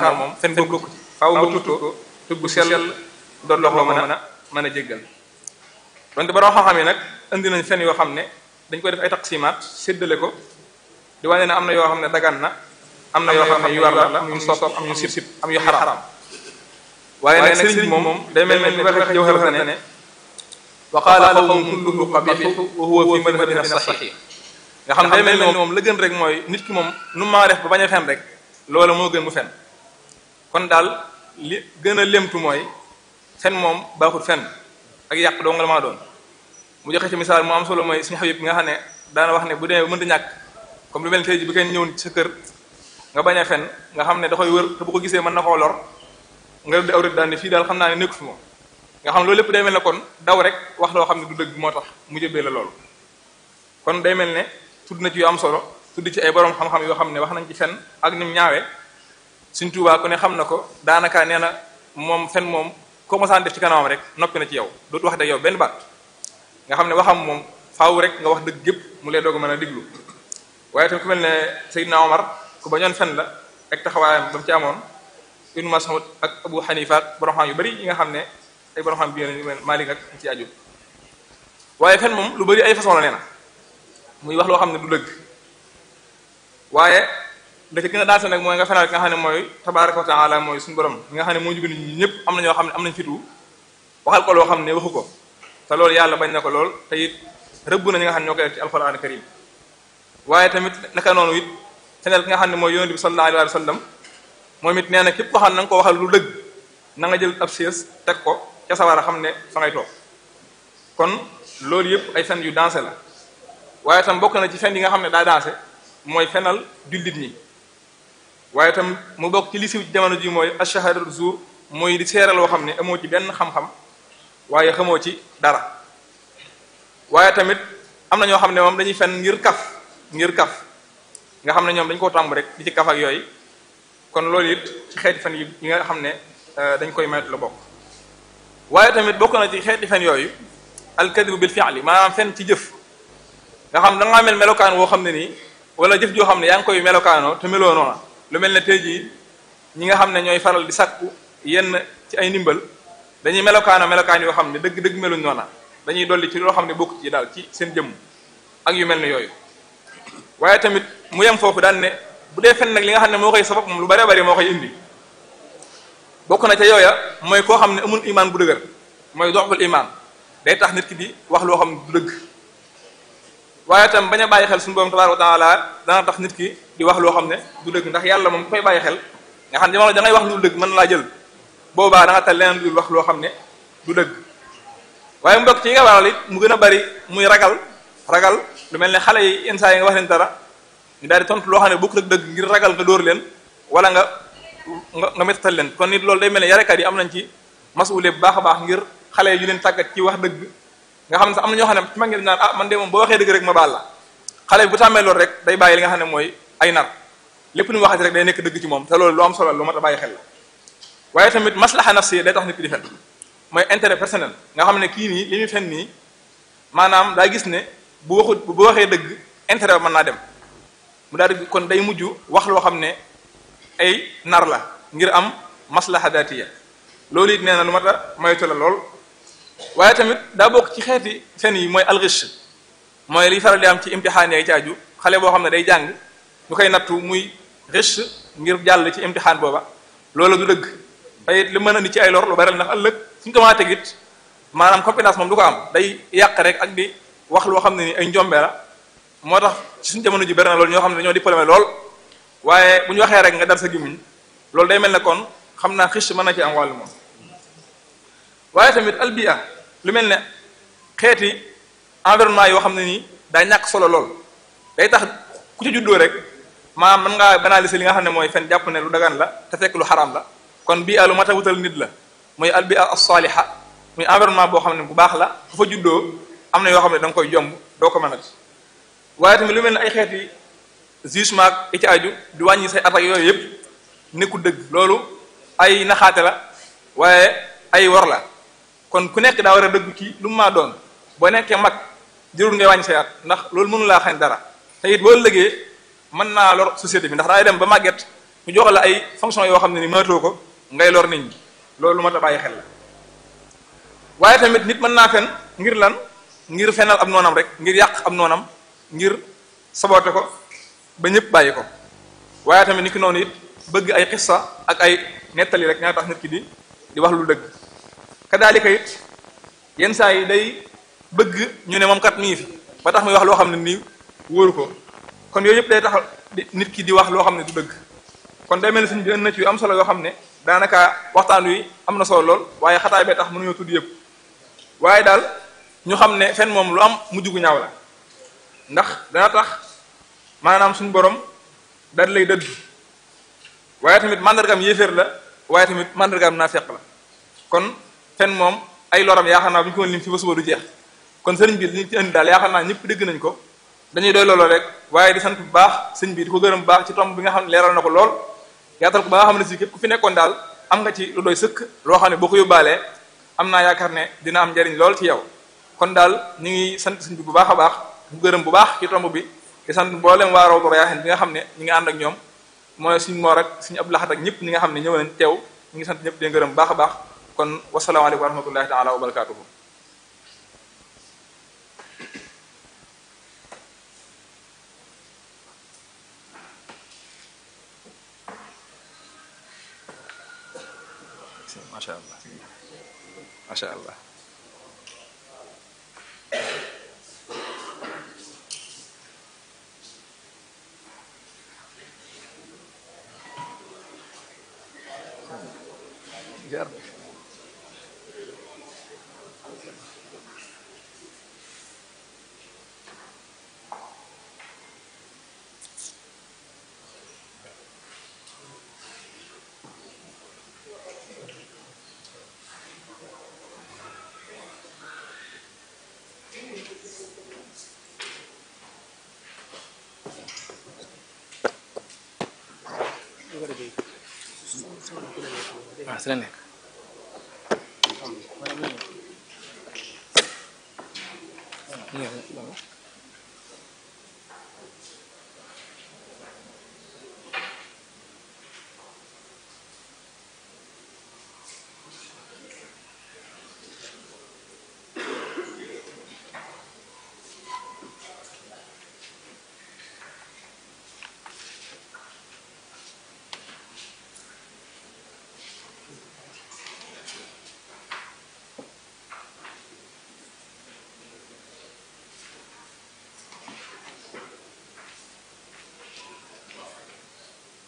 melokaan moom fen bokku ci faaw nga tuut ko tugg sell doon lox loo mën a mën a jéggal donte borom xam-xam yi nag indi nañ fen yoo xam ne dañ koy def ay taqsimaat séddale ko di wane ne am na yoo xam ne dagan na am na yoo xam ne yu war la am yu sopp am yu sib sib am yu xaraam waaye nag sëriñ bi moom day mel ne ni waxee jawhar ne ne wa qaala qawmun kulluhu qabixu wa huwa fi madhabina saxiix nga xam day mel ne moom la gën rek mooy nit ki moom nu maa def ba bañ a fen rek loola moo gën mu fen kon daal li gën a lemtu mooy fen moom baaxut fen ak yàq doo nga la maa doon mu joxe ci misaal mu am solo mooy suñu xabib bi nga xam ne daana wax ne bu demee mënta ñàkk comme lu mel tey ji bi kenn ñëw ci sa kër nga bañ a fen nga xam ne da koy wër te bu ko gisee mën na koo lor nga di aw rek daal ne fii daal xam naa ne nekku fi moom nga xam loolu lépp day mel ne kon daw rek wax loo xam ne du dëgg moo tax mu jëbee la loolu kon day mel ne tudd na ci yu am solo tudd ci ay borom xam-xam yoo xam ne wax nañ ci fen ak nim ñaawee suñ tuubaa ku ne xam na ko daanaka nee na moom fen moom ko mosaan def ci kanamam rek noppi na ci yow dootu wax de yow benn baat nga xam ne waxam moom faaw rek nga wax dëgg gépp mu lay doog a mën a diglu waaye tamit ku mel ne Seydina Omar ku bañoon fen la ak taxawaayam ba mu ci amoon Ibnu Mas'ud ak Abu Hanifa ak borom xam yu bari yi nga xam ne ay borom xam bi ñu Maalik ak ci aju waaye fen moom lu bari ay façon la nee na muy wax loo xam ne du dëgg waaye da ci gën a daanse nag mooy nga fenal ki nga xam ne mooy tabaaraka wa taala mooy suñu borom ñi nga xam ne moo jóge nit ñi ñëpp am na ñoo xam ne am nañ fitu waxal ko loo xam ne waxu ko te loolu yàlla bañ na ko lool te it rëbb na ñi nga xam ne ñoo koy def ci alquran karim waaye tamit naka noonu it feneel ki nga xam ne mooy yonent bi sallallahu alayhi wa sallam moom it nee na képp ko xam ne na nga ko waxal lu dëgg na nga jël ab sées teg ko ca sawar a xam ne fa ngay toog kon loolu yëpp ay fen yu dansé la waaye tam bokk na ci fen yi nga xam ne daa dansé mooy fenal jullit ñi waaye tam mu bokk ci li siw ci jamono ji mooy ashahadatu zur mooy di seeral loo xam ne amoo ci benn xam-xam waaye xamoo ci dara waaye tamit am na ñoo xam ne moom dañuy fen ngir kaf ngir kaf nga xam ne ñoom dañ koo tàmb rek di ci kaf ak yooyu kon loolu it ci xeeti fen yi nga xam ne dañ koy maytu la bokk waaye tamit bokk na ci xeeti fen yooyu alkadibu bil fi'li maanaam fen ci jëf nga xam da ngaa mel melokaan woo xam ne nii wala jëf joo xam ne yaa ngi koy melokaanoo te meloo noona lu mel ne tey jii ñi nga xam ne ñooy faral di sakku yenn ci ay ndimbal dañuy melokaano melokaan yoo xam ne dëgg dëgg meluñ noona dañuy dolli ci loo xam ne bokk ci daal ci seen jëmm ak yu mel ne yooyu waaye tamit mu yem foofu daan ne bu dee fen nag li nga xam ne moo koy sabab moom lu bare bari moo koy indi bokk na ca yooya mooy koo xam ne amul imaan bu dëgër mooy doxul imaan day tax nit ki di wax loo xam ne du dëgg waaye tam bañ a bàyyi xel suñu borom tabaaraka wa taala dana tax nit ki di wax loo xam ne du dëgg ndax yàlla moom ku koy bàyyi xel nga xam ne jamono da ngay wax lu dëgg mën laa jël boobaa da nga tal leneen lu wax loo xam ne du dëgg waaye mu bokk ci yi nga waral it mu gën a bari muy ragal ragal lu mel ne xale yi yenn saa yi nga wax leen dara ñu daal di tontu loo xam ne bokk rek dëgg ngir ragal nga dóor leen wala nga nga nga méttatal leen kon nit loolu day mel ne yarekat yi am nañ ci masuule bu baax a baax ngir xale yi ñu leen tàggat ci wax dëgg nga xam ne sax am na ñoo xam ne ci mag ngeen naan ah man de moom boo waxee dëgg rek ma baal la xale bi bu tàmmee loolu rek day bàyyi li nga xam ne mooy ay nar lépp lu mu waxati rek day nekk dëgg ci moom te loolu lu am solo lu mat a bàyyi xel la waaye tamit maslaha nafsi day tax nit ki di fen mooy intérêt personnel nga xam ne kii nii li muy fen nii maanaam daa gis ne bu waxut bu waxee dëgg intérêt ba mën naa dem mu daal di kon day mujj wax loo xam ne ay nar la ngir am maslaha daatiya loolu it nee na lu mat a moytu la lool waaye tamit daa bokk ci xeeti fen yi mooy alxish mooy liy faral di am ci imtixaan yi caaju xale boo xam ne day jàng ñu koy nattu muy riche ngir jàll ci imtixaan booba loolu du dëgg ay li mën a ni ci ay lor lu bari ndax ëllëg suñu ko mën a tegit maanaam compétence moom du ko am day yàq rek ak di wax loo xam ne ni ay njombe la moo tax ci suñu jamono ji bari na loolu ñoo xam ne dañoo diplômé lool waaye bu ñu waxee rek nga dar sa gémmiñ loolu day mel ne kon xam naa xis mën na ci am wàllu moom waaye tamit albia lu mel ne xeeti environnement yoo xam ne nii daa ñàkk solo lool day tax ku ci juddoo rek maanaam mën ngaa banaliser li nga xam ne mooy fen jàpp ne lu dagan la te fekk lu xaraam la kon bii a lu mat a wutal nit la muy albia as-saliha muy environnement boo xam ne bu baax la ku fa juddoo am na yoo xam ne da nga koy jomb doo ko mënati waaye tamit lu mel ne ay xeeti jugement ak i ci aju di wàññi say attaques yooyu yëpp nekkul dëgg loolu ay naxaate la waaye ay wor la kon ku nekk daa war a dëgg ci lu mu maa doon boo nekkee mag jërul ngay wàññi say at ndax loolu mënu laa xañ dara te it boo lëgee mën naa lor société bi ndax daay dem ba màgget ñu jox la ay fonction yoo xam ne ni mënatoo ko ngay lor nit ñi loolu mat a bàyyi xel la waaye tamit nit mën naa fen ngir lan ngir fenal ab noonam rek ngir yàq ab noonam ngir sabote ko ba ñëpp bàyyi ko waaye tamit nit ki noonu it bëgg ay xissa ak ay nettali rek ñaa tax nit ki di di wax lu dëgg kadaalika it yenn saa yi day bëgg ñu ne moom kat mi ngi fi ba tax muy wax loo xam ne nii wóoru ko kon yooyu yëpp day tax nit ki di wax loo xam ne du dëgg kon day mel ni suñ bi na ci yu am solo yoo xam ne daanaka waxtaan wi am na solo lool waaye xataay bee tax mënuñoo tudd yëpp waaye daal ñu xam ne fen moom lu am mujj gu ñaaw la ndax dana tax maanaam suñu borom daal lay dëdd waaye tamit mandargam yéeféer la waaye tamit mandargam naafeq la kon fen moom ay loram yaakaar naa bu ñu ko lim fi ba suba du jeex kon sëriñ bi li ci indi daal yaakaar naa ñëpp dégg nañ ko dañuy doy looloo rek waaye di sant bu baax sëñ bi di ko gërëm bu baax ci tomb bi nga xam ne leeral na ko lool yaatal ko ba nga xam ne si képp ku fi nekkoon daal am nga ci lu doy sëkk loo xam ne boo ko yóbbaalee am naa yaakaar ne dina am njariñ lool ci yow kon daal ñu ngi sant sëñ bi bu baax a baax bu gërëm bu baax ci tomb bi di sant mboolem waa Rawdu Rayaahin bi nga xam ne ñi nga ànd ak ñoom mooy suñ moor ak suñu Abdou Lahad ak ñëpp ñi nga xam ne ñëw nañ teew ñu ngi sant ñëpp di gërëm bu baax a baax kon wasalaamaaleykum wa rahmatullahi taala wa barakatuhu macha allah macha allah jar waaw si la nekk